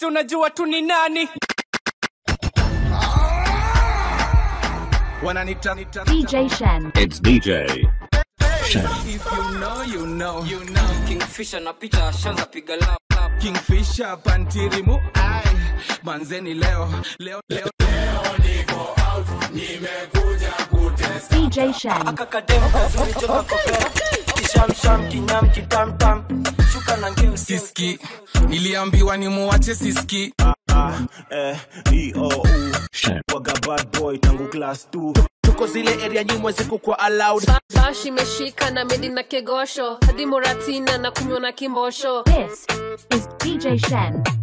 si unajua tu ni nani wananita DJ Shen. It's DJ Shen. if you know you know you know kingfisher na picha shanza piga lap lap kingfisher pantirimu ai manzeni leo leo leo DJ Shen. akakadem kazunichoka kopera kishamsham kinyam kitamtam shuka na ngeo siski niliambiwa ni muwache siski eh, EOU Shen. waga bad boy tangu class 2 tuko zile area nyimwe ziko kwa allowed bash imeshika na medi na kegosho hadi moratina na kunywa na kimbosho This is DJ Shen.